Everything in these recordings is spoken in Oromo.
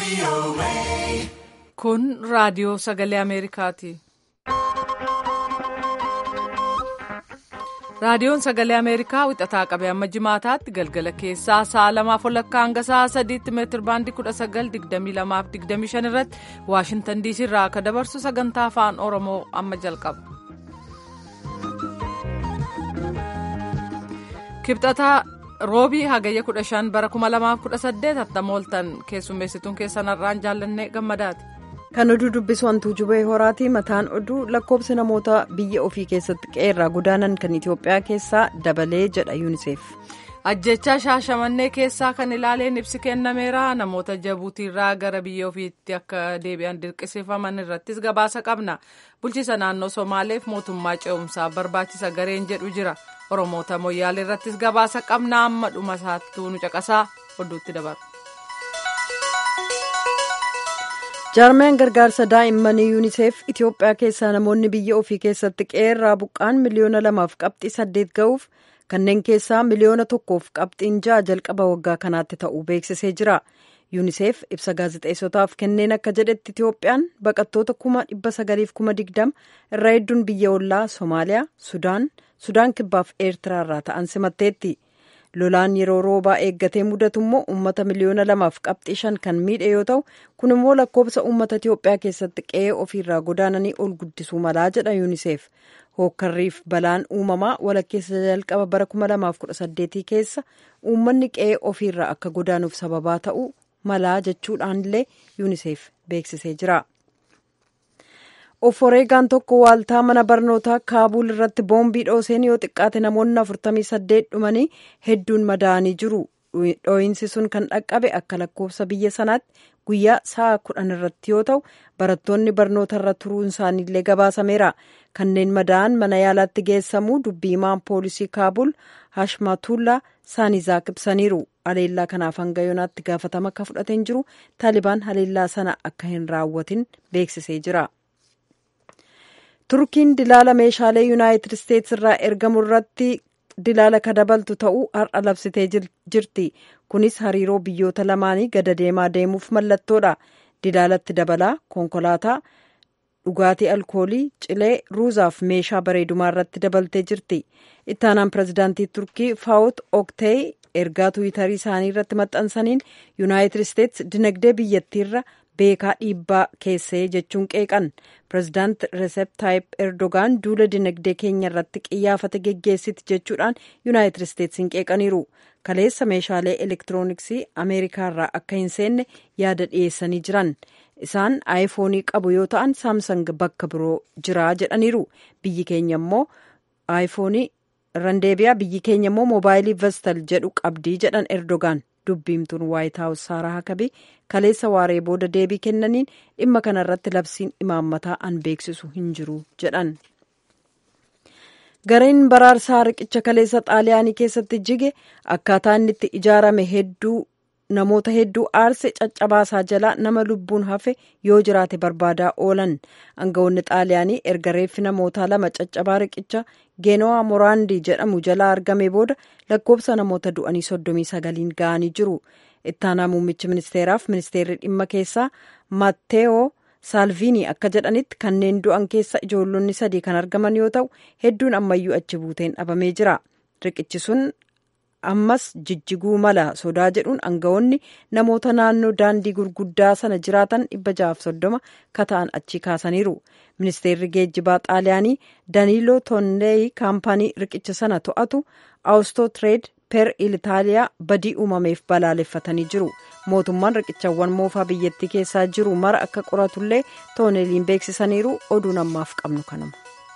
Kun raadiyoo sagalee Ameerikaati. Raadiyoon sagalee Ameerikaa wixataa qabee amma jimaataatti galgala keessaa sa'a lamaaf walakkaa hanga sa'a sadiitti meetir baandii kudha sagal digdamii lamaaf digdamii shan irratti Waashintan diisii irraa akka dabarsu sagantaa afaan Oromoo amma jalqaba. Kibxataa roobii hagayya kudha shan bara kuma lamaaf kudha saddeet hattamooltan keessummeessituun keessan har'aan jaallannee gammadaati. Kan oduu dubbisu hantuu jubee horaati mataan oduu lakkoobsi namoota biyya ofii keessatti qeerraa godaanan kan Itoophiyaa keessaa dabalee jedha yuuniseef. Ajjechaa shaashamannee keessaa kan ilaaleen ibsi kennameera namoota jabuutiirraa gara biyya ofiitti akka deebi'an dirqisiifaman irrattis gabaasa qabna bulchiisa naannoo somaaleef mootummaa ce'umsaaf barbaachisa gareen jedhu jira oromoota moyyaalee irrattis gabaasa qabna amma dhuma isaattuu nu caqasaa oduutti dabarra. jaarmiyaan gargaarsa daa'immanii yuuniseef itiyoophiyaa keessaa namoonni biyya ofii keessatti qeerraa buqqaan miliyoona lamaaf qabxii saddeet ga'uuf kanneen keessaa miliyoona tokkoof qabxiin ja'a jalqaba waggaa kanaatti ta'uu beeksisee jira yuuniseef ibsa gaazexeessotaaf kenneen akka jedhetti itiyoophiyaan baqattoota kuma dhibba sagaliif kuma digdama irra hedduun biyya ollaa soomaaliyaa sudaan sudaan kibbaaf eertiraa irraa ta'an simatteetti. lolaan yeroo roobaa eeggatee mudatu immoo uummata miliyoona lamaaf qabxii shan kan miidhe yoo ta'u kun immoo lakkoobsa uummata itiyoophiyaa keessatti qe'ee ofiirraa godaananii ol guddisuu malaa jedha yuuniseef hookkarriif balaan uumamaa walakkeessa jalqaba bara 2018 keessa uummanni qe'ee ofiirraa akka godaanuuf sababaa ta'uu malaa jechuudhaanillee yuuniseef beeksisee jira. oforeegaan tokko waaltaa mana barnootaa kaabuul irratti boombii dhooseen yoo xiqqaate namoonni 48 dhumanii hedduun madaa'anii jiru dhooyinsi sun kan dhaqqabe akka lakkoofsa biyya sanaatti guyyaa sa'a kudhan irratti yoo ta'u barattoonni barnoota irra turuun isaaniillee gabaasameera kanneen madaa'an mana yaalaatti geessamuu dubbii himaan poolisii kaabuul hashmatullaa saanizaak ibsaniiru haleellaa kanaaf hanga yoonaatti gaafatama akka fudhateen jiru taalibaan haleellaa sana akka hin raawwatin beeksisee jira. turkiin dilaala meeshaalee yuunaayitid isteetsi irraa ergamu irratti dilaala ka dabaltu ta'uu har'a labsitee jirti kunis hariiroo biyyoota lamaanii gada deemaa deemuuf mallattoodha dilaalatti dabalaa konkolaataa dhugaatii alkoolii cilee ruuzaaf meeshaa bareedumaa irratti dabaltee jirti ittaanaan pirezidaantii turkii faawut oktee ergaa tuwitarii isaanii irratti maxxansaniin yuunaayitid isteetsi dinagdee biyyattiirra beekaa dhiibbaa keessee jechuun qeeqan pirezidaant reesep taayip erdogaan duula dinagdee keenya irratti qiyyaafate geggeessiti jechuudhaan yuunaayitid isteetsiin qeeqaniiru kaleessa meeshaalee elektirooniksii ameerikaa irraa akka hin seenne yaada dhiyeessanii jiran isaan aayifoonii qabu yoo ta'an saamsang bakka biroo jira jedhaniiru biyyi keenya immoo aayifoonii randeebiyaa biyyi keenya immoo moobaayilii vestal jedhu qabdii jedhan erdogaan dubbiimtuun waayit haawus saaraa hakabii kaleessa waaree booda deebii kennaniin dhimma kanarratti labsiin imaammataa an beeksisu hin jiru jedhan. gareen baraarsaa riqicha kaleessa xaaliyaanii keessatti jige akkaataa inni itti ijaarame hedduu namoota hedduu aarse caccabaasaa jalaa nama lubbuun hafe yoo jiraate barbaadaa oolan aangawoonni xaaliyaanii erga reeffi namootaa lama caccabaa riqicha geenowaa moraandii jedhamu jalaa argame booda lakkoobsa namoota du'anii soddomii sagaliin ga'anii jiru ittaanaa muummichi ministeeraaf ministeerri dhimma keessaa matteewoo saalviinii akka jedhanitti kanneen du'an keessa ijoollonni sadii kan argaman yoo ta'u hedduun ammayyuu achi buuteen dhabamee jira riqichi sun ammas jijjiguu mala sodaa jedhuun aangawoonni namoota naannoo daandii gurguddaa sana jiraatan dhibba jahaaf soddoma kata'an achi kaasaniiru ministeerri geejjibaa xaaliyaanii daniiloo tonneeyi kaampaanii riqicha sana to'atu awustoo tireed per ilitaaliyaa badii uumameef balaaleffatanii jiru mootummaan riqichawwan moofaa biyyattii keessaa jiru mara akka qoratullee tooneeliin beeksisaniiru oduun ammaaf qabnu kanuma.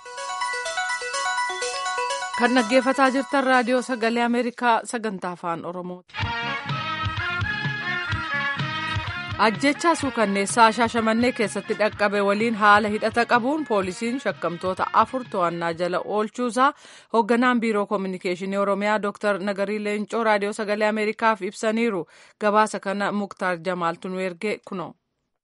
kan dhaggeeffataa jirtan raadiyoo sagalee ameerikaa sagantaa afaan oromooti. ajjechaa suukanneessaa shaashamannee keessatti dhaqqabe waliin haala hidhata qabuun poolisiin shakkamtoota afur to'annaa jala oolchuusaa hoogganaan biiroo koominikeeshinii oromiyaa dr nagarii leencoo raadiyoo sagalee ameerikaaf ibsaniiru gabaasa kana muktaar jamaaltu nu erge kunoo.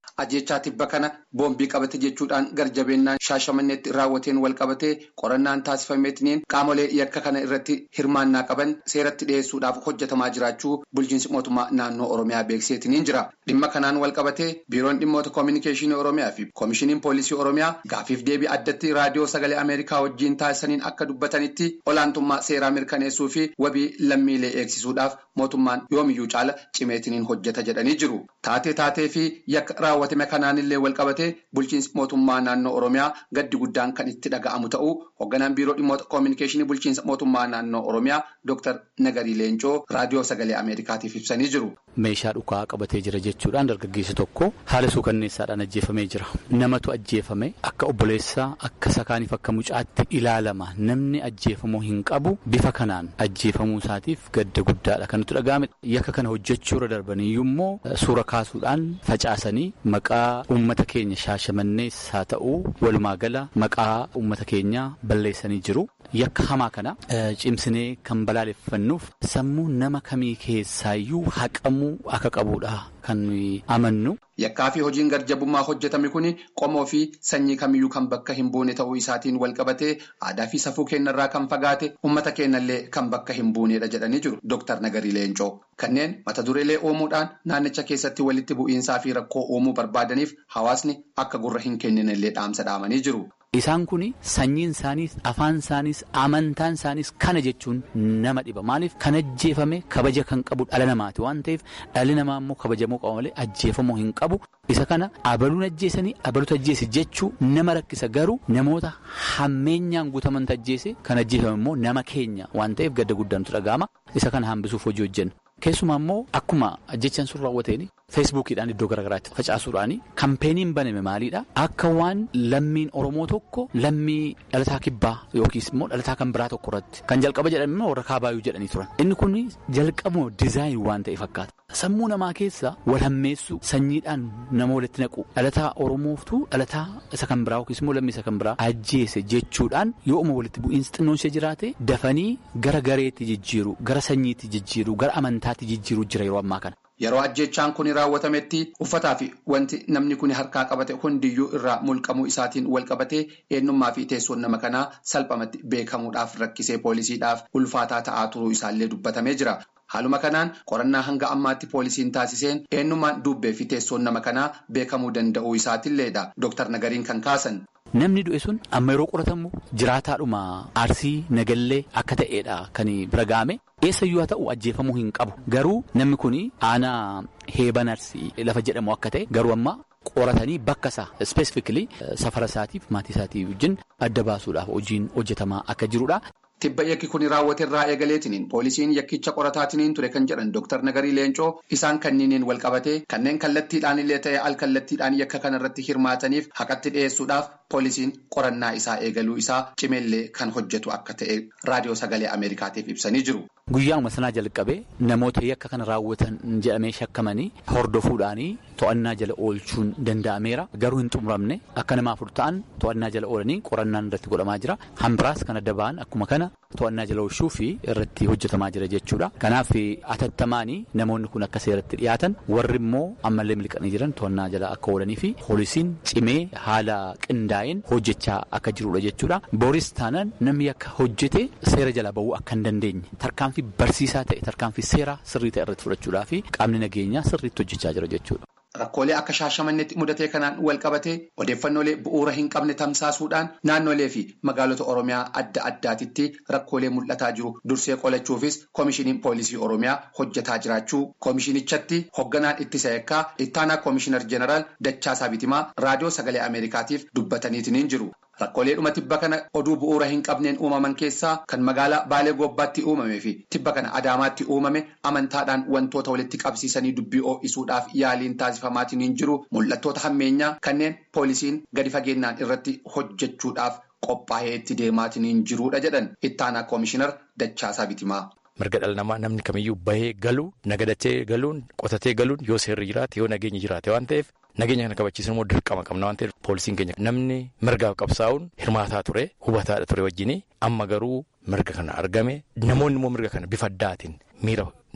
ajjechaa tibba kana boombii qabate jechuudhaan garjabeennaan shaashamanneetti raawwateen wal qabatee qorannaan taasifameetiniin qaamolee yakka kana irratti hirmaannaa qaban seeratti dhiyeessuudhaaf hojjetamaa jiraachuu bulchiinsi mootummaa naannoo oromiyaa beekseetiniin jira dhimma kanaan wal qabatee biiroon dhimmoota koominikeeshinii oromiyaa fi koomishiniin poolisii oromiyaa gaafiif deebii addatti raadiyoo sagalee ameerikaa wajjiin taasisaniin akka dubbatanitti olaantummaa seeraa mirkaneessuu fi wabii lammiilee eegsisuudhaaf mootummaan yoomiyyuu caala cimeetiniin hojjeta jedhanii jiru taatee taatee fi yakka raawwatame kanaanillee wal qabatee bulchiinsi mootummaa naannoo oromiyaa gaddi guddaan kan itti dhaga'amu ta'uu hoogganaan biiroo dhimmoota koominikeeshinii bulchiinsa mootummaa naannoo oromiyaa dooktar nagarii leencoo raadiyoo sagalee ameerikaatiif ibsanii jiru. meeshaa dhukaa qabatee jira jechuudhaan dargaggeessi tokko haala suukanneessaadhaan ajjeefamee jira namatu ajjeefame akka obboleessaa akka sakaaniif akka mucaatti ilaalama namni ajjeefamuu hin qabu bifa kanaan ajjeefamuu isaatiif gadda guddaadha kan nutti dhaga'ame yakka kana hojjechuurra darbaniyyuu immoo suura kaasuudhaan facaasanii maqaa uummata keenya shaashamannees haa ta'uu walumaa gala maqaa uummata keenyaa balleessanii jiru. Yakka hamaa kana cimsinee kan balaaleffannuuf sammuu nama kamii keessaayyuu haqamuu akka qabudha kan amannu. Yakkaa fi hojiin garjabummaa hojjetame kun qomoo fi sanyii kamiyyuu kan bakka hin buune ta'uu isaatiin wal qabatee aadaa fi safuu keenyarraa kan fagaate uummata keenyallee kan bakka hin buunedha jedhanii jiru Dooktar Nagarii Leencoo. Kanneen mata dureelee uumuudhaan naannicha keessatti walitti bu'iinsaa fi rakkoo uumuu barbaadaniif hawaasni akka gurra hin kenninellee dhaamsa dhaamanii jiru. Isaan kun sanyiin isaaniis afaan isaaniis amantaan isaaniis kana jechuun nama dhiba maaliif kan ajjeefame kabaja kan qabu dhala namaati waan ta'eef dhalli namaa immoo kabajamuu qaba malee ajjeefamuu hin qabu isa kana abaluun ajjeesanii abaluutu ajjeese jechuu nama rakkisa garuu namoota hammeenyaan guutaman ajjeese kan ajjeefame immoo nama keenya waan ta'eef gadda guddaan nutti dhaga'ama isa kana hambisuuf hojii hojjenna. Keessumaa immoo akkuma ajjechaan sun raawwateen feesbuukiidhaan iddoo garaagaraatti facaasuudhaan kampeeniin baname maalidha akka waan lammiin oromoo tokko lammii dhalataa kibbaa yookiis immoo dhalataa kan biraa tokko irratti kan jalqaba jedhame immoo warra kaabaayyuu jedhanii turan inni kun jalqabuma dizaayin waan ta'e fakkaata. Sammuu namaa keessa wal hammeessuu sanyiidhaan nama walitti naqu dhalataa oromooftuu dhalataa isa kan biraa yookiis immoo lammii isa kan biraa ajjeese jechuudhaan yooma walitti bu'iinsi xinnoon ishee jiraate dafanii gara gareetti jijjiiru gara sanyiitti jijjiiru gara amantaatti jijjiiru jira yeroo ammaa kana. Yeroo ajjechaan kun raawwatametti uffataa fi wanti namni kun harkaa qabate hundiyyuu irraa mulqamuu isaatiin wal qabatee eenyummaa fi teessoon nama kanaa salphamatti beekamuudhaaf rakkisee poolisiidhaaf ulfaataa ta'aa turuu isaallee dubbatamee jira. Haaluma kanaan qorannaa hanga ammaatti poolisiin taasiseen eenyummaan dubbee fi teessoon nama kanaa beekamuu danda'uu isaatiilleedha. Dooktar Nagariin kan kaasan. Namni du'e sun amma yeroo qoratamu jiraataadhuma arsii nagallee akka ta'edha kan bira ga'ame. Eessayyuu haa ta'u ajjeefamuu hin qabu. Garuu namni kun aanaa heeban arsii lafa jedhamu akka ta'e garuu amma qoratanii bakka isaa ispeesifikilii safara isaatiif maatii isaatii wajjin adda baasuudhaaf hojiin hojjetamaa akka jirudha. Tibba yakki kun raawwate irraa eegaleetiniin poolisiin yakkicha qorataatiniin ture kan jedhan Dooktar Nagarii Leencoo isaan kanniiniin wal qabatee kanneen kallattiidhaan illee ta'e al kallattiidhaan yakka kanarratti hirmaataniif haqatti dhiyeessuudhaaf poolisiin qorannaa isaa eegaluu isaa cimeellee kan hojjetu akka ta'e raadiyoo sagalee Ameerikaatiif ibsanii jiru. Guyyaa'uma sanaa jalqabee namoota yakka kana raawwatan jedhamee shakkamanii hordofuudhaanii to'annaa jala oolchuun danda'ameera. Garuu hin xumuramne akka nama afur ta'an to'annaa jala oolanii qorannaan irratti godhamaa jira. Hambiraas kan adda ba'an akkuma kana to'annaa jala oolchuu fi irratti hojjetamaa jira jechuudha. Kanaaf atattamaanii namoonni kun akka seeratti dhiyaatan warri immoo ammallee miliqanii jiran to'annaa jala akka oolanii fi poolisiin cimee haala qindaa'een hojjechaa akka jirudha jechuudha. Booris taanaan namni akka hojjete seera jala bahuu akka hin dandeenye tarkaanfii barsiisaa ta'e tarkaanfii seeraa sirrii ta'e irratti fudhachuudhaa fi qaamni nageenyaa sirriitti hojjechaa jira jechuudha. Rakkoolee akka shaashamannetti mudatee kanaan wal qabatee odeeffannoolee bu'uura hin qabne tamsaasuudhaan naannolee fi magaalota Oromiyaa adda addaatitti rakkoolee mul'ataa jiru dursee qolachuufis koomishiniin poolisii Oromiyaa hojjetaa jiraachuu koomishinichatti hoogganaan ittisa yakkaa ittaanaa koomishinar jeneraal Dachaasaa Bitimaa raadiyoo sagalee Ameerikaatiif dubbataniitiin jiru. Rakkoolee dhuma tibba kana oduu bu'uura hin qabneen uumaman keessaa kan magaalaa Baalee Gobbaatti uumamee fi tibba kana Adaamaatti uumame amantaadhaan wantoota walitti qabsiisanii dubbii ho'isuudhaaf yaaliin taasifamaatiin hin jiru mul'attoota hammeenyaa kanneen poolisiin gadi fageenyaan irratti hojjechuudhaaf qophaa'ee itti deemaatiin hin jirudha jedhan ittaanaa koomishinar Dachaasaa Bitimaa. Mirga dhala namaa namni kamiyyuu bahee galuu nagadachee galuun qotatee galuun yoo seerri jiraate yoo nageenyi jiraate waan ta'eef nageenya kana kabachiisan immoo dirqama qabna waan ta'eef poolisiin keenya namni mirgaaf qabsaa'uun hirmaataa ture hubataadha ture wajjin amma garuu mirga kana argame namoonni immoo mirga kana bifa addaatiin miira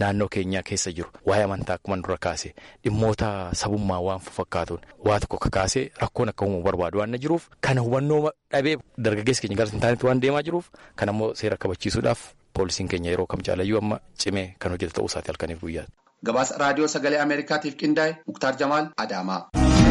naannoo keenyaa keessa jiru waa'ee amantaa akkuma dura kaase dhimmoota sabummaa waan fakkaatuun waa tokko kakaasee rakkoon akka uumuu barbaadu waan jiruuf kana hubannoo dhabee dargaggeessi keenya gara sintaanitti waan deemaa jiruuf kan ammoo seera kabachiisuudhaaf poolisiin keenya yeroo kam caalayyuu amma cimee kan hojjetu ta'uu isaati halkaniif guyyaa. Gabaasa raadiyoo sagalee Ameerikaatiif qindaa'e Muktaar Jamaal Adaamaa.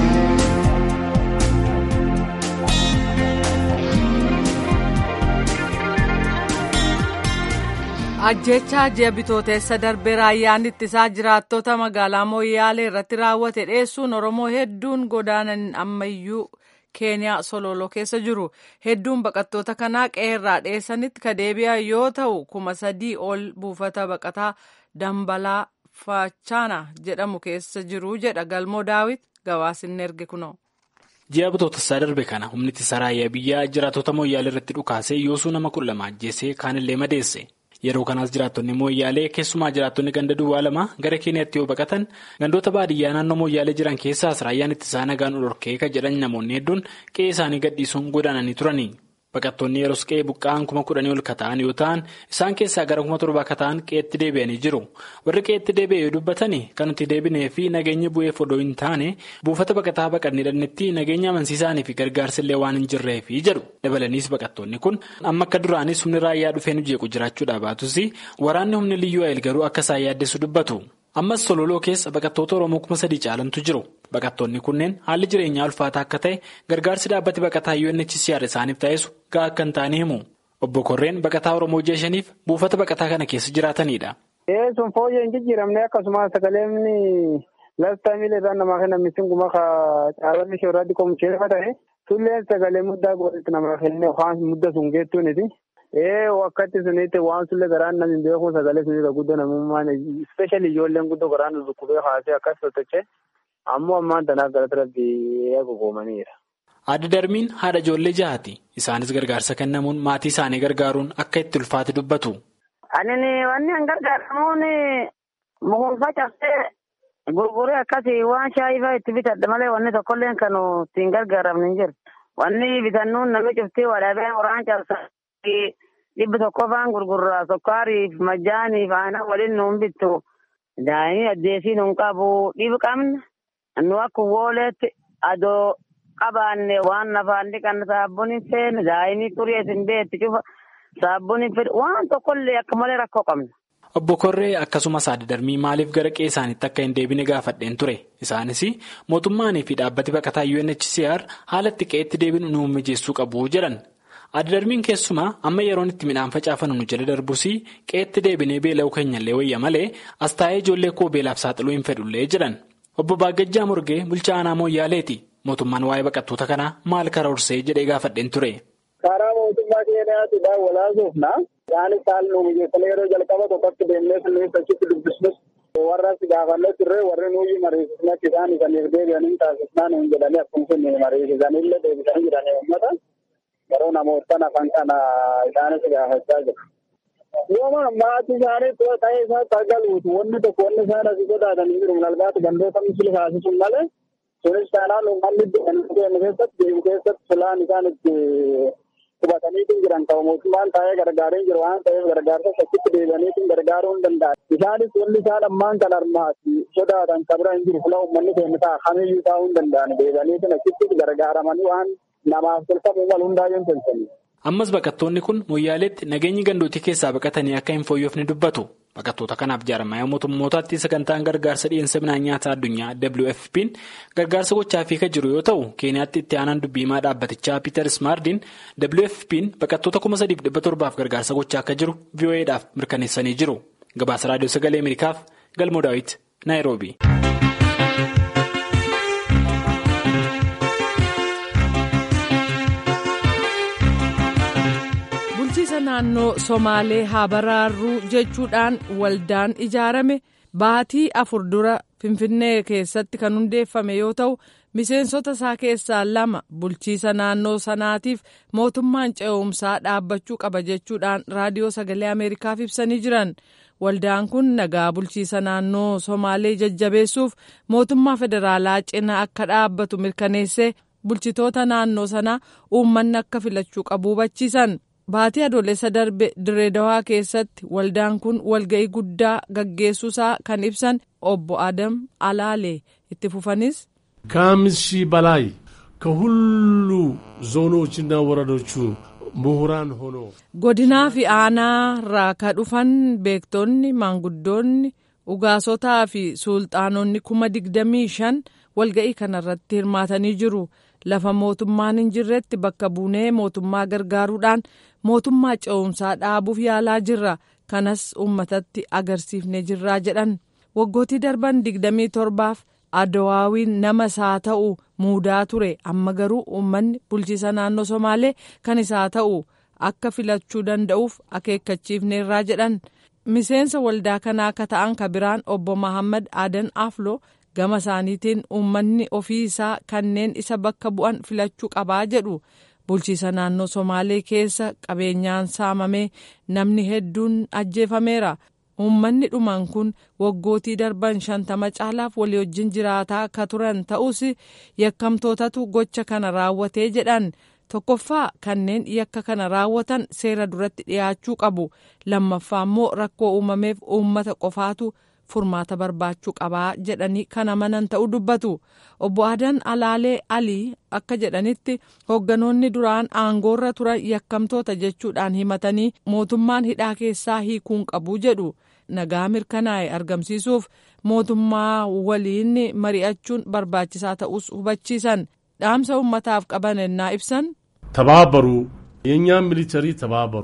ajjechaa ji'a bitooteessa darbee raayyaan ittisaa jiraattota magaalaa mooyyaalee irratti raawwate dheessuun oromoo hedduun godaanan ammayyuu keeniyaa sololoo keessa jiru hedduun baqattoota kanaa qeerraa dheessanitti ka deebi'an yoo ta'u kuma sadii ol buufata baqataa dambalaa fachaana jedhamu keessa jiru jedha galmoo daawit gabaasinni erge kunoo. ji'a bitootessaa darbe kana humni ittisa raayyaa biyyaa jiraattota mooyyaalee irratti dhukaasee yoosuu nama kudha lama ajjeesee kaanillee madeesse. yeroo kanaas jiraattonni mooyyaalee keessumaa jiraattonni ganda duwwaa lama gara keeniyaatti yoo baqatan gandoota baadiyyaa naannoo mooyyaalee jiran keessaas raayyaan ittisaa nagaan dhorkee kan jedhan namoonni hedduun qe'ee isaanii gadhiisuun godaananii turani. baqattoonni yeroos qe'ee buqqa'an kuma kudhanii ol kata'an yoo ta'an isaan keessaa gara kuma torbaa kata'an qe'eetti deebi'anii jiru warri qe'eetti deebi'e yoo dubbatan kan nuti deebinee fi nageenya bu'eef odoo hin taane buufata baqataa baqannee dhannetti nageenya amansiisaanii fi gargaarsillee waan hin jirreefi jedhu dabalaniis baqattoonni kun amma akka duraanis humni raayyaa dhufee nu jeequ jiraachuudhaa baatus waraanni humni liyyuu ayil garuu akka isaan yaaddeessu dubbatu. ammas sololoo keessa baqattoota oromoo kuma sadii caalantu jiru baqattoonni kunneen haalli jireenyaa ulfaataa akka ta'e gargaarsi dhaabbati baqataa UNHCR isaaniif taasisu gahaa akka hin taane himu obbo Korreen baqataa oromoo ji'a shaniif buufata baqataa kana keessa jiraatanidha. sun fooyyee hin jijjiiramne akkasumas sagaleen lastaa miila namaa kennan misinguma ka caalanni shoorratti qomucheeffa ta'e tulleen sagalee muddaa godhatti namaa kenne waan mudda sun geettuuniti. Ee wakkatti sunitti waan sulle garaan namni beeku sagalee sunirra guddoo namummaan ispeeshali ijoolleen guddoo garaan dhukkubee haasee akkas tottolchee ammoo ammaan tanaaf galata rabbii gogoomaniira. Adda darbiin haadha ijoollee jahati. Isaanis gargaarsa kennamuun maatii isaanii gargaaruun akka itti ulfaate dubbatu. Ani wanni an gargaaramuun mukuufa cabsee gurguree akkasii waan shaayii fa'aa itti bitadha malee wanni tokkollee kan ittiin gargaaramne hin jiru. Wanni bitannuun namni cuftee wadhabee qoraan cabsa. dhibba tokko faan gurgurraa sukkaariif majaaniif aanaa waliin nuun bittu daa'imni addeesii nuun qabu dhibi qabna nu akka wooleetti adoo qabaanne waan nafaan dhiqan saabbuun hin feene daa'imni xurii hin beetti cufa saabbuun hin fedhu waan tokkollee akka malee rakkoo qabna. Obbo Korree akkasumas adda darbii maaliif gara qe'ee isaaniitti akka hin deebine gaafadheen ture isaanis mootummaanii fi dhaabbati baqataa UNHCR haala itti qe'eetti deebinu nu mijeessuu qabu jedhan. Adda darbiin keessumaa amma yeroon itti midhaan facaafannu nu jala darbus qe'eetti deebinee beela'uu keenyallee wayya malee as taa'ee ijoollee koo beelaaf saaxiluu hin fedhullee jedhan. Obbo Baagajjaa Morgee bulchaa aanaa Mooyyaaleeti. Mootummaan waa'ee baqattoota kanaa maal karoorsee jedhee gaafadheen ture. Karaa mootummaa keenyaatti daawwalaasuufna. Isaanis haala nu mijeessanii yeroo jalqaba tokkotti deemnee sunniin achitti dubbisnus warra as gaafannee turre warri nuyi mariisisne akka isaan isaniif deebi'anii taasisnaa nuun jedhanii akkuma sun mariisisanillee deebisanii jiranii uummata. Yeroo namoota afaan kana isaanis gaafachaa jiru. Yooma maatii isaanii ta'ee isaatti argaluutu wanni tokko wanni isaan asii sodaatan hin jiru. Nalbaatu gandoota misili kaasisuun malee sunis taanaan uummanni deemu keessatti deemu keessatti filaan isaan itti qubataniitiin jiran qaba. Mootummaan taa'ee gargaaree jiru waan ta'eef gargaarsa achitti deebi'aniitiin gargaaruu hin danda'an. Isaanis wanni isaan ammaan kan armaati sodaatan kabira hin jiru. Fila uummanni keenya ta'a kamiyyuu taa'uu hin danda'an. Deebi'aniitiin achitti gargaaramanii waan namaaf tolfamu wal hundaayyuu hin tolchanii. Ammas baqattoonni kun Mooyyaaleetti nageenyi gandootii keessaa baqatanii akka hin fooyyofne dubbatu. Baqattoota kanaaf jaarmaya mootummootaatti sagantaan gargaarsa dhiyeessa midhaan nyaataa addunyaa WFP'n gargaarsa gochaafii kan jiru yoo ta'u keeniyaatti itti aanaan dubbiimaa dhaabbatichaa Peter Smardiin WFP'n baqattoota kuma sadiif dhibba torbaaf gargaarsa gochaa akka jiru VOA'dhaaf mirkaneessanii jiru. Gabaasa raadiyoo sagalee Ameerikaaf Galmoo Daawit Naayiroobi. bulchiisa naannoo somaalee haa baraarruu jechuudhaan waldaan ijaarame baatii afur dura finfinnee keessatti kan hundeeffame yoo ta'u miseensota isaa keessaa lama bulchiisa naannoo sanaatiif mootummaan ce'umsaa dhaabbachuu qaba jechuudhaan raadiyoo sagalee ameerikaaf ibsanii jiran waldaan kun nagaa bulchiisa naannoo somaalee jajjabeessuuf mootummaa federaalaa cina akka dhaabbatu mirkaneessee bulchitoota naannoo sanaa uummanni akka filachuu qabu hubachiisan. Baatii adoolessa darbe Direedawaa keessatti waldaan kun walga'ii guddaa gaggeessuusaa kan ibsan obbo Adam Alaalee itti fufanis. ከአምስት ሺህ በላይ ከሁሉ ዞኖችና ወረዶቹ ምሁራን ሆኖ godinaa fi aanaarraa ka dhufan beektonni maanguddoonni ugaasotaa fi suulxaanonni kuma digdamii shan walga'ii kanarratti hirmaatanii jiru lafa mootummaan hin jirretti bakka buunee mootummaa gargaaruudhaan mootummaa ce'umsaa dhaabuuf yaalaa jirra kanas uummatatti agarsiifnee jirraa jedhan waggootii darban digdamii torbaaf adawaawiin nama isaa ta'u muudaa ture amma garuu uummanni bulchiisa naannoo somaalee kan isaa ta'u akka filachuu danda'uuf akeekkachiifneerraa jedhan miseensa waldaa kanaa akka ta'an ka biraan obbo Mahammad Adan Afloo gama isaaniitiin uummanni ofii isaa kanneen isa bakka bu'an filachuu qabaa jedhu bulchiisa naannoo somaalee keessa qabeenyaan saamamee namni hedduun ajjeefameera. uummanni dhuman kun waggootii darban shantama caalaaf walii wajjin jiraataa akka turan ta'us yakkamtootatu gocha kana raawwatee jedhan tokkoffaa kanneen yakka kana raawwatan seera duratti dhiyaachuu qabu lammaffaa immoo rakkoo uumameef uummata qofaatu furmaata barbaachuu qabaa jedhanii kan amanan ta'uu dubbatu obbo Adan Alaalee Alii akka jedhanitti hoogganoonni duraan aangoorra turan yakkamtoota jechuudhaan himatanii mootummaan hidhaa keessaa hiikuun qabu jedhu. nagaa mirkanaa'e argamsiisuuf mootummaa waliin mari'achuun barbaachisaa ta'us hubachiisan dhaamsa uummataaf qaban ennaa ibsan. ተባበሩ የእኛም ሚሊተሪ ተባበሩ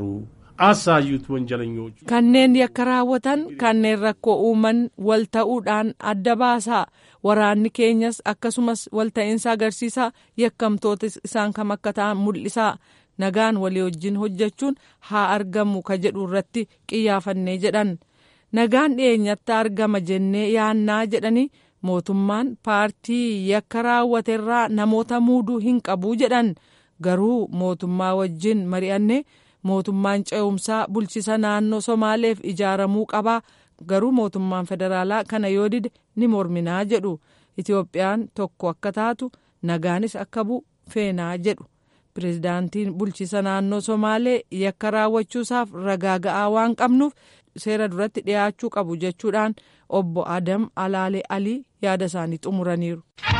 አሳዩት ወንጀለኞቹ kanneen yakka raawwatan kanneen rakkoo uuman wal ta'uudhaan adda baasaa waraanni keenyas akkasumas walta'iinsa agarsiisaa yakkamtoota isaan kam akka ta'an mul'isaa nagaan walii wajjin hojjechuun haa argamu ka jedhu irratti qiyyaafannee jedhan. nagaan dhiyeenyatti argama jennee yaannaa jedhanii mootummaan paartii yakka raawwaterraa namoota muuduu hin qabu jedhan garuu mootummaa wajjin mari'annee mootummaan ce'umsaa bulchisa naannoo somaaleef ijaaramuu qabaa garuu mootummaan federaalaa kana yoo dide ni morminaa jedhu itiyoophiyaan tokko akka taatu nagaanis akka bu'u feenaa jedhu pirezidaantiin bulchisa naannoo somaalee yakka raawwachuusaaf ragaa ga'aa waan qabnuuf seera duratti dhiyaachuu qabu jechuudhaan obbo Adam Alaalee Alii yaada isaanii xumuraniiru.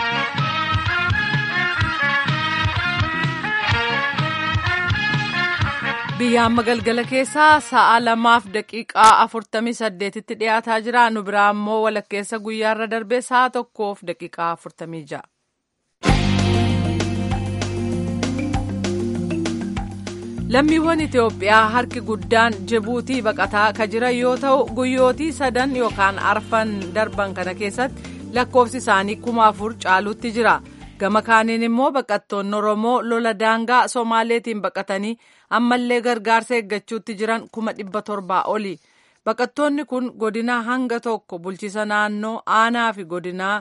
biyya amma galgala keessaa sa'a lamaaf daqiiqaa afurtamii saddeetitti dhiyaataa jira nu biraa immoo walakkeessa guyyaarra darbee sa'a tokkoof daqiiqaa afurtamii ja'a. lammiiwwan itiyoophiyaa harki guddaan jibuutii baqataa ka jiran yoo ta'u guyyootii sadan yookaan arfan darban kana keessatti lakkoofsi isaanii kuma afur caalutti jira gama kaaniin immoo baqattoonni oromoo lola daangaa somaaleetiin baqatanii ammallee gargaarsa eeggachuutti jiran kuma dhibba torbaa oli baqattoonni kun godinaa hanga tokko bulchisa naannoo aanaa fi godinaa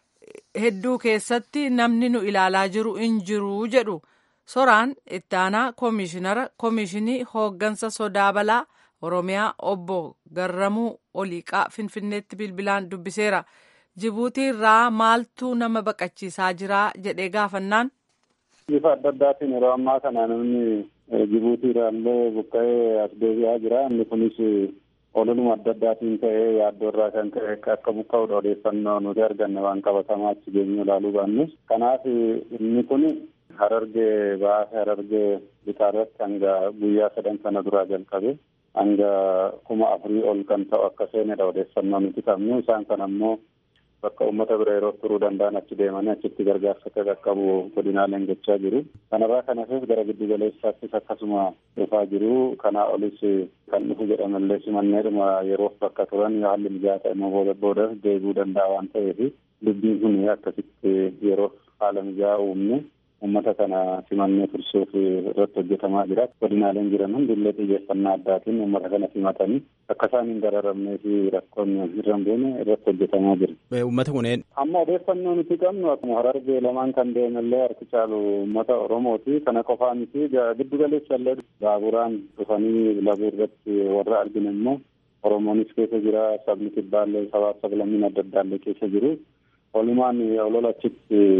hedduu keessatti namni nu ilaalaa jiru hin jiru jedhu. soraan itti aanaa koomishinara koomishinii hooggansa sodaa balaa oromiyaa obbo garramuu oliiqaa finfinneetti bilbilaan dubbiseera jibuutii irraa maaltu nama baqachiisaa jira jedhee gaafannaan. bifa adda addaatiin yeroo ammaa kana namni jibuutii irraallee buqqa'ee as deebi'aa jira inni kunis ololuma adda addaatiin ta'ee yaaddoo irraa kan ka'e akka buqqa'uudha odeeffannoo nuti arganne waan qabatamaa achi geenyu ilaaluu baannus kanaaf inni kun harargee baasee harargee bitaa irratti hanga guyyaa sadan sana duraa jalqabe hanga kuma afurii ol kan ta'u akka seenedha odeeffannoo nuti qabnu isaan kan ammoo bakka uummata bira yeroo turuu danda'an achi deemanii achitti gargaarsa akka qaqqabu godinaaleen gochaa jiru. Kanarraa kan hafes gara giddu galeessaattis akkasuma dhufaa jiru. Kanaa olis kan dhufu jedhamallee simanneedhuma yeroof bakka turan haalli mijaata immoo booda booda deebi'uu danda'a waan ta'eef dubbiin kun akkasitti yeroof haala mijaa uumne uummata kana simannee tursuuf irratti hojjetamaa jira. Godinaaleen jiran hundillee xiyyeeffannaa addaatiin uummata kana simatanii akka isaan hin dararamnee fi rakkoon irra hin buune irratti hojjetamaa jira. Uummata kunneen. Amma odeeffannoo nuti qabnu akkuma harargee lamaan kan deemallee harki caalu uummata Oromooti. Kana qofaa miti giddu galeessallee baaburaan dhufanii labuu irratti warra arginu immoo Oromoonis keessa jira sabni kibbaallee sabaaf sablammiin adda addaallee keessa jiru. Walumaan olola achitti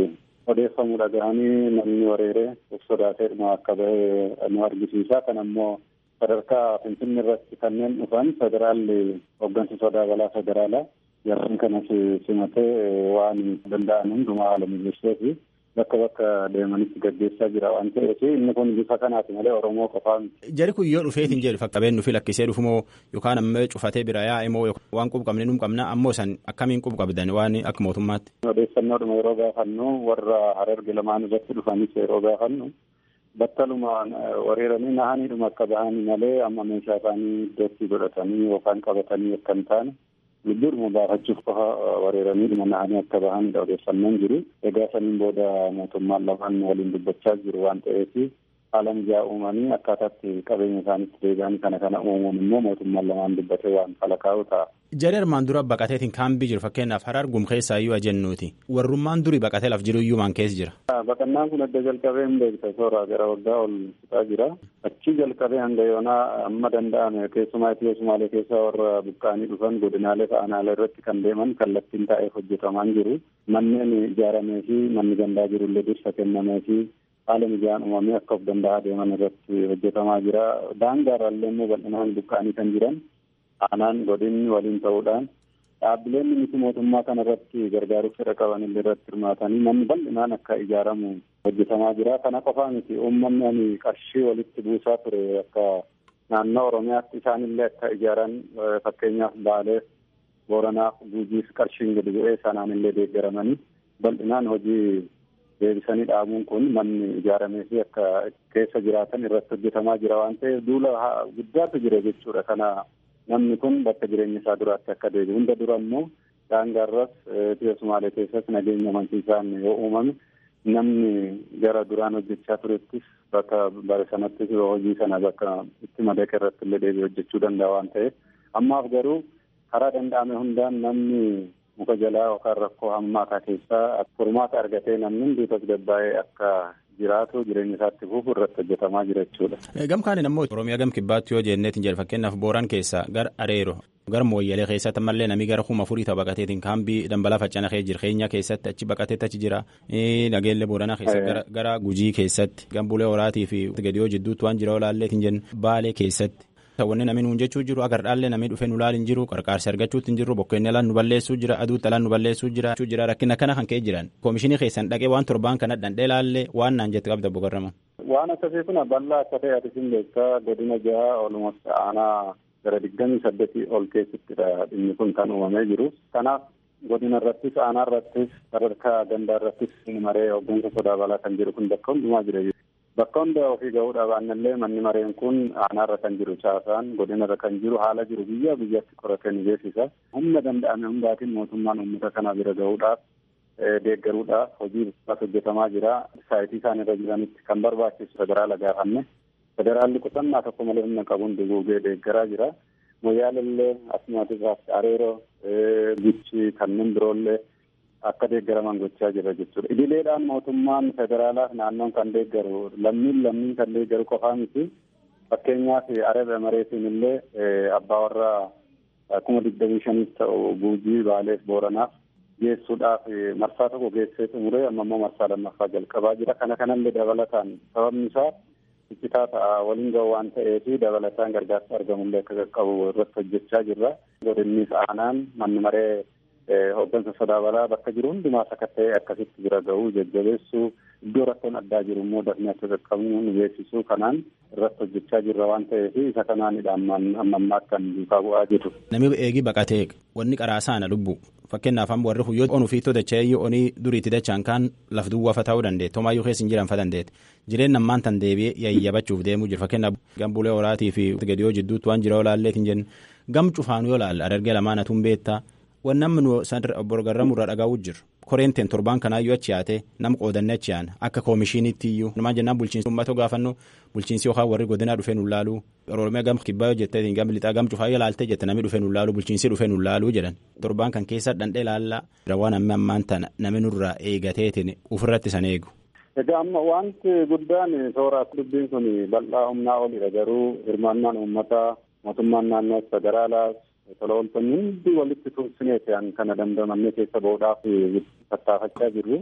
odeeffamuu dhaga'anii namni wareeree of sodaatee dhuma akka bahe nu argisiisa. Kan ammoo sadarkaa Finfinnee irratti kanneen dhufan federaalli hooggansa sodaa balaa federaalaa yeroo kanas simatee waan danda'an hundumaa haala mijeessee fi bakka bakka deemanitti gaggeessaa jira waan ta'eef inni kun bifa kanaati malee Oromoo qofaa miti. Jari kun yoo dhufeetiin jedhu fakkabeen nufi lakkisee dhufumoo yookaan ammoo cufatee bira yaa'e moo waan qub qabne nu qabna ammoo san akkamiin qub qabdan waan akka mootummaatti. Odeeffannoodhuma yeroo gaafannu warra harerge lamaan irratti dhufanis yeroo gaafannu battalumaan wareeranii nahaniidhuma akka bahanii malee amma meeshaa isaanii iddootti godhatanii yookaan qabatanii akka hin taane lubbuudhuma baafachuuf qofa wareeraniidhuma nahanii akka bahanidha odeeffannoon jiru. Egaa saniin booda mootummaan lamaan waliin dubbachaa jiru waan ta'eef haala mijaa uumanii akkaataatti qabeenya isaanitti deebi'anii kana kana uumuun immoo mootummaan lamaan dubbatee waan falakaa'u ta'a. Jari armaan dura baqateetiin kaambii jiru fakkeenyaaf harar gumkeessaa iyyuu ajennuuti. Warrummaan durii baqatee laf jiru iyyuu maan keessa jira. Baqannaan kun adda jalqabee hin beekta soora gara waggaa ol fixaa jira. Achi jalqabee hanga yoonaa amma danda'ame keessumaa Itiyoo Sumaalee keessaa warra buqqaanii dhufan godinaalee aanaalee irratti kan deeman kallattiin taa'eef hojjetamaan jiru. Manneen ijaaramee fi manni gandaa jirullee dursa kennamee fi haala mijaan uumamee akka of danda'aa deeman irratti hojjetamaa jira. Daangaarraallee immoo bal'inaan buqqaanii kan jiran aanaan godinni waliin ta'uudhaan dhaabbileen miti mootummaa kana irratti gargaaruuf fedha qaban illee irratti hirmaatanii manni bal'inaan akka ijaaramu hojjetamaa jira. Kana qofaa miti uummanni ani qarshii walitti buusaa ture akka naannoo Oromiyaatti isaanillee akka ijaaran fakkeenyaaf Baaleef, Booranaaf, Guujiif qarshiin gadi bu'ee sanaan illee deeggaramanii bal'inaan hojii deebisanii dhaabuun kun manni ijaaramee fi akka keessa jiraatan irratti hojjetamaa jira waan ta'eef duula guddaatu jira jechuudha. Kana namni kun bakka jireenya isaa duraatti akka deebi'u hunda dura immoo daangaarras Itiyoo Sumaalee keessatti nageenya amansiisaan yoo uumame namni gara duraan hojjechaa turettis bakka bare sanattis hojii sana bakka itti madaqe irratti illee deebi'ee hojjechuu danda'a waan ta'eef ammaaf garuu karaa danda'ame hundaan namni muka jalaa yookaan rakkoo hammaataa keessaa furmaata argatee namni hundi tasgabbaa'ee akka jiraatu jireenya isaatti fufu irratti hojjetamaa jira jechuudha. Gam kaaniin ammoo Oromiyaa gam kibbaatti yoo jenneetiin jedhe fakkeenyaaf Booran keessa gara Areero gara Mooyyalee keessatti ammallee namni gara kuma afurii ta'u baqateetiin kaambii dambalaa faccana kee jira keenya keessatti achi baqateetti achi jira nageellee Booranaa keessatti gara Gujii keessatti gambulee horaatii fi gadiyoo jidduutti waan jira olaalleetiin jennu Baalee keessatti. Wanni namni nuun jechuu jiru agar dhaallee namni dhufee nu laal hin jiru qarqaarsi argachuutti hin jiru bokkeenni alaan nu balleessuu jira aduutti alaan nu balleessuu jira jira rakkina kana kan ka'e jiran koomishinii keessan dhaqee waan torbaan kana dhandhee laallee waan naan jette qabda boqorrama. Waan akkasii kun bal'aa akka ta'e ati sin beektaa godina jaha olumatti aanaa gara digdamii saddeetii ol keessattidha dhimmi kun kan uumamee jiru. Kanaaf godina irrattis aanaa irrattis sadarkaa gandaa irrattis maree hooggansa sodaa balaa kan jiru kun bakka hundumaa jira. Bakka hunda ofii ga'uudha baannallee manni mareen kun aanaarra kan jiru caasaan godinarra kan jiru haala jiru biyya biyyatti qoratee ni beeksisa. Humna danda'ame hundaatiin mootummaan uummata kana bira ga'uudhaaf deeggaruudhaaf hojii hojjetamaa jira. Saayitii isaan irra jiranitti kan barbaachisu federaala gaafanne. Federaalli qusannaa tokko malee humna qabuun duguugee deeggaraa jira. Moyyaalellee asumaatis areeroo guchi kanneen biroollee akka deeggaraman gochaa jira jechuudha. Idileedhaan mootummaan federaalaaf naannoon kan deeggaru lammiin lammiin kan deeggaru qofaa miti. Fakkeenyaaf Araba Mareetiin illee abbaa warraa kuma digdamii shaniif ta'u Guujii Baaleef Booranaaf geessuudhaaf marsaa tokko geessee xumuree amma immoo marsaa lammaffaa jalqabaa jira. Kana kanallee dabalataan sababni isaa iccitaa ta'a waliin ga'u waan ta'eef dabalataan gargaarsa argamullee akka qaqqabu irratti hojjechaa jirra. Godinnis aanaan manni maree hooggansa sodaa balaa bakka jiru hundumaa sakatta'ee akkasitti bira ga'uu jajjabeessuu iddoo rakkoon addaa jiru immoo dafnee akka qaqqabnu nu beeksisuu kanaan irratti hojjechaa jirra waan ta'eef isa kanaanidha amma ammaa kan duukaa bu'aa jiru. Namni eegii baqatee wanni qaraasaana lubbu fakkeenyaaf amma warri huyyoo onuu fi dacha'ee onii duriitti dachaan kaan laf duwwaafa ta'uu dandeetti homaayyuu keessa hin jiran fa dandeetti jireenya ammaan tan deebi'ee yayyabachuuf deemuu jira fakkeenyaaf gambulee horaatii fi gadiyoo jidduutti waan jira olaalleetiin jennu gam cufaanu yoo laalla adargee lamaan atuun beektaa waan namni nu borgarramuu irraa dhagaa'uu jiru. Koreenteen torbaan kanaayyuu achi yaate nama qoodannee achi yaana akka koomishiniitti iyyuu numaan jennaan bulchiinsi uummatoo gaafannu bulchiinsi yookaan warri godinaa dhufee nu laaluu oromiyaa gam kibbaa yoo jettee gam lixaa gam cufaa yoo laaltee jette namni dhufee nu laaluu bulchiinsi dhufee nu laaluu jedhan torbaan kan keessa dhandhee laallaa waan amma ammaan tana namni nurraa eegateetiin ofirratti san eegu. Egaa amma wanti guddaan toora dubbiin kun bal'aa humnaa olidha garuu hirmaannaan uummataa mootummaan naannoo federaalaas tola ooltonni hundi walitti tumsineeti kana dandamannee keessa ba'uudhaaf tattaafachaa jirru.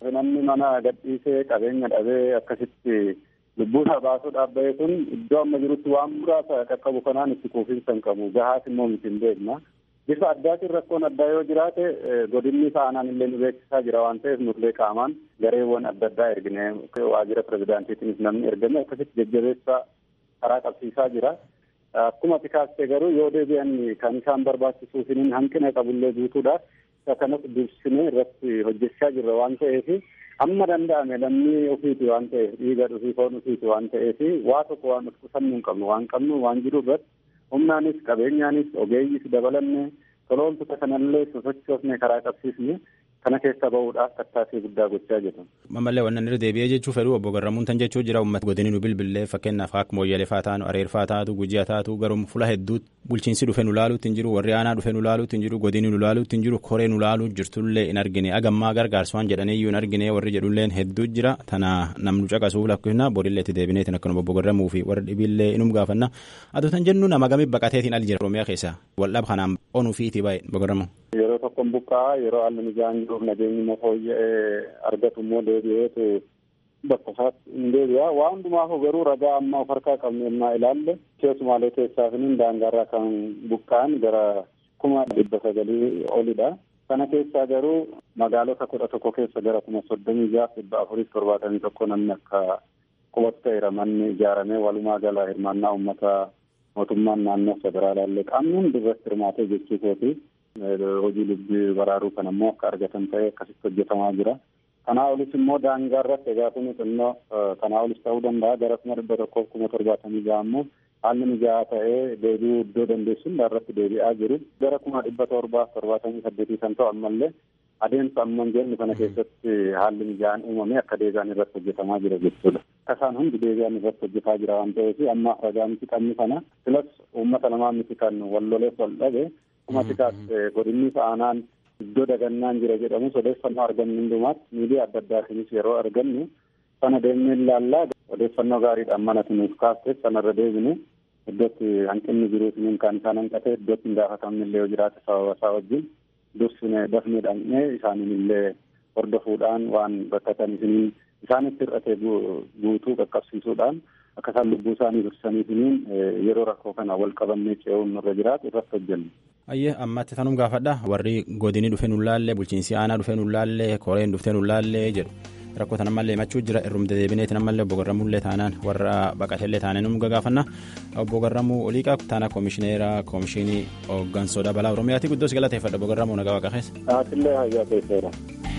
Namni mana gadhiisee qabeenya dhabee akkasitti lubbuusaa baasuudhaaf bahe kun iddoo amma jirutti waan muraasa qaqqabu kanaan itti quufinsa hin qabu. Gahaas immoo miti hin beekna. Bifa addaatiin rakkoon addaa yoo jiraate godinni isaanaan illee nu beeksisaa jira waan ta'eef nurlee qaamaan gareewwan adda addaa ergine waajjira pirezidaantiitiinis namni ergame akkasitti jajjabeessaa karaa qabsiisaa jira. Akkuma ati kaastee garuu yoo deebi'an kan isaan barbaachisuufin hanqina qabullee guutuudhaaf isa kanas dursinee irratti hojjechaa jirra waan ta'eef amma danda'ame lammii ofiiti waan ta'eef dhiiga dhufii foon ofiiti waan ta'eef waa tokko waan of qusannuu hin qabnu waan qabnu waan jiru irratti humnaanis qabeenyaanis ogeeyyiis dabalanne toloomtota kanallee sosochoofne karaa qabsiisne kana keessa bahuudhaaf tattaaffii guddaa gochaa jiru. Ammallee wannan irra deebi'ee jechuu fedhu obbo Garramuun tan jechuu jira uummata godini nu bilbillee fakkeenyaaf akka mooyyalee faa taanu areer faa taatu gujii taatu garuu fula hedduutti bulchiinsi dhufe nu laaluutti hin jiru warri aanaa dhufe nu laaluutti hin jiru godini nu laaluutti hin jiru koree nu laaluu jirtullee hin argine agammaa gargaarsa waan jedhanii iyyuu hin argine warri jedhulleen hedduu jira tana namnu caqasuuf lakkifna borillee itti deebineetiin akkuma obbo Garramuu fi warri dhibillee inum gaafanna aduu tan jennu nama gamii baqateetiin al jira Oromiyaa keessa waldhab kanaan onuu fi itti baay'ee obbo Garramuu. Yeroo tokkoon buqqaa yeroo haalli mijaan jiruuf nageenyi immoo fooyya'ee argatu immoo deebi'eetu bakka isaatti hin deebi'a. Waa hundumaaf garuu ragaa amma of harkaa qabnu yennaa ilaalle keessumaalee keessaafin daangaarraa kan buqqa'an gara kuma dhibba sagalii olidha. Kana keessaa garuu magaalota kudha tokko keessa gara kuma soddomii jaaf dhibba afuriif torbaatamii tokko namni akka qubatu ta'eera manni ijaaramee walumaa gala hirmaannaa uummata mootummaan naannoo federaalaallee qaamni hundi irratti hirmaatee jechuu kooti. hojii lubbii baraaruu kan ammoo akka argatan ta'ee akkasitti hojjetamaa jira. Kanaa olis immoo daangaa irratti egaa kun xinnoo kanaa olis ta'uu danda'a gara kuma dhibba tokkoof kuma torbaatamii ja'a ammoo haalli mijaa'aa ta'ee deebi'uu iddoo dandeessuun irratti deebi'aa jiru. Gara kuma dhibba torbaaf torbaatamii saddeetii kan ta'u ammallee adeemsa amma jennu kana keessatti haalli mijaa'aan uumamee akka deebi'an irratti hojjetamaa jira jechuudha. Akka isaan hundi deebi'an irratti hojjetaa jira waan ta'eef amma ragaa miti qabni kana filas uummata lamaa miti kan walloleef wal dhabe Akkuma tikaas godinni aanaan iddoo dagannaan jira jedhamu odeeffannoo argannu hundumaatti miidiyaa adda addaatiinis yeroo argannu sana deemnee ilaallaa odeeffannoo gaariidhaan manatti nuuf kaaste sanarra deebine iddootti hanqinni jiruutiin kan isaan hanqate iddootti hin gaafatamne illee yoo jiraate sababa isaa wajjin dursine dafnee dhaqnee isaaniin illee hordofuudhaan waan rakkatan isiniin isaanitti hir'ate guutuu qaqqabsiisuudhaan akka isaan lubbuu isaanii dursaniifiniin yeroo rakkoo kana wal qabannee ce'uun nurra jiraatu irratti hojjennu. Ayyee ammatti tanum gaafadha warri godini dhufe nu laallee bulchiinsi aanaa dhufe nu laallee koreen dhufe nu laallee jedhu rakkoo tan ammallee himachuu jira irrumte deebineetiin ammallee obbo Garramullee taanaan warra baqatellee taaneen nu gaafanna obbo Garramuu Oliiqaa taana koomishineera koomishinii hooggansoodha balaa Oromiyaati guddoos galateeffadha obbo Garramuu nagaa waaqa keessa. Aatillee hayyaa keesseera.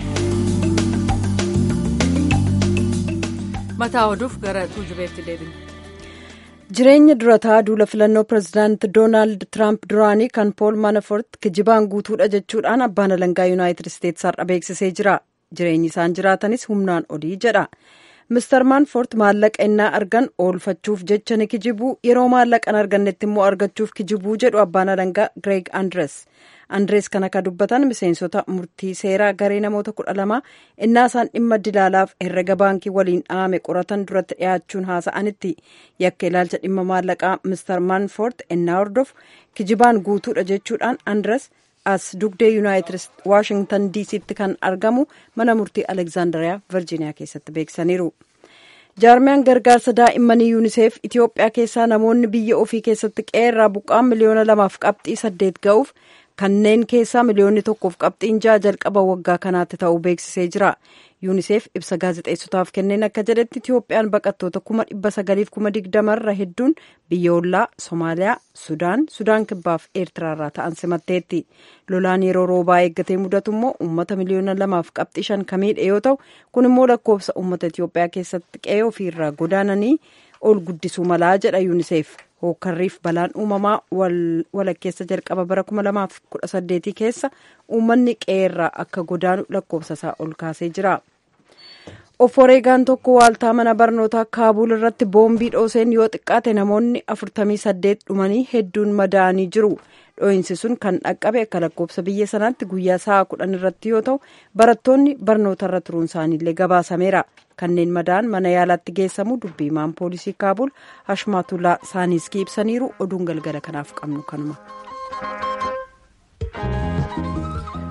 Mataa oduuf gara tuujubeetti deebina. jireenya durataa duula filannoo pirezidaanti doonaald tiraamp duraanii kan pool manafort kijibaan guutuudha jechuudhaan abbaan alangaa yuunaayitid isteetsi har'a beeksisee jira jireenyi isaan jiraatanis humnaan olii jedha mister manfort maallaqa innaa argan oolfachuuf jecha ni kijibuu yeroo maallaqan argannetti immoo argachuuf kijibuu jedhu abbaan alangaa gireeg andres andrees kan akka dubbatan miseensota murtii seeraa garee namoota kudha lama innaa isaan dhimma dilaalaaf herrega baankii waliin dhaame qoratan duratti dhiyaachuun haasa'anitti yakka ilaalcha dhimma maallaqaa mister manfort innaa hordofu kijibaan guutuudha jechuudhaan andres as dugdee yuunaayitid waashingtan diisiitti kan argamu mana murtii alekzaandariyaa virjiiniyaa keessatti beeksisaniiru. jaarmiyaan gargaarsa daa'immanii yuuniseef itiyoophiyaa keessaa namoonni biyya ofii keessatti qeerraa buqqaan miliyoona lamaaf qabxii saddeet ga'uuf kanneen keessaa miliyoonni tokkoof qabxiin ja'a jalqaba waggaa kanaatti ta'uu beeksisee jira yuuniseef ibsa gaazexeessotaaf kenneen akka jedhetti itiyoophiyaan baqattoota kuma dhibba sagaliif kuma digdamarra hedduun biyya ollaa soomaaliyaa sudaan sudaan kibbaaf eertiraarraa ta'an simatteetti lolaan yeroo roobaa eeggatee mudatu immoo uummata miliyoona lamaaf qabxii shan kamiidha yoo ta'u kun immoo lakkoofsa uummata itiyoophiyaa keessatti qe'ee ofiirraa godaananii ol guddisuu malaa jedha yuuniseef hookkarriif balaan uumamaa walakkeessa jalqaba bara 2018 keessa uummanni qe'eerraa akka godaanu lakkoofsa isaa ol kaasee jira. oforeegaan tokko waaltaa mana barnootaa kaabuul irratti boombii dhooseen yoo xiqqaate namoonni 48 dhumanii hedduun madaa'anii jiru dho'iinsi sun kan dhaqqabe akka lakkoofsa biyya sanaatti guyyaa sa'a kudhan irratti yoo ta'u barattoonni barnoota irra turuun isaaniillee gabaasameera kanneen madaa'an mana yaalaatti geessamu dubbiimaan poolisii kaabul hashmaatulaa saaniiskii ibsaniiru oduun galgala kanaaf qabnu kanuma.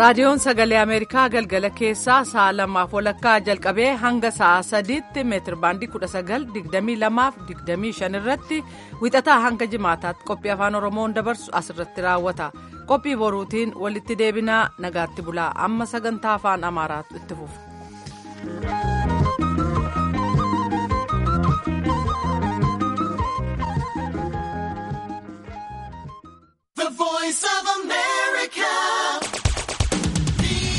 raadiyoon sagalee ameerikaa galgala keessaa sa'a lamaaf walakkaa jalqabee hanga sa'a sadiitti meetir baandii kudha sagal digdamii lamaaf digdamii shan irratti wixataa hanga jimaataatti qophii afaan oromoon dabarsu asirratti raawwata qophii boruutiin walitti deebinaa nagaatti bulaa amma sagantaa afaan amaaraatu itti fufa. The voice of America.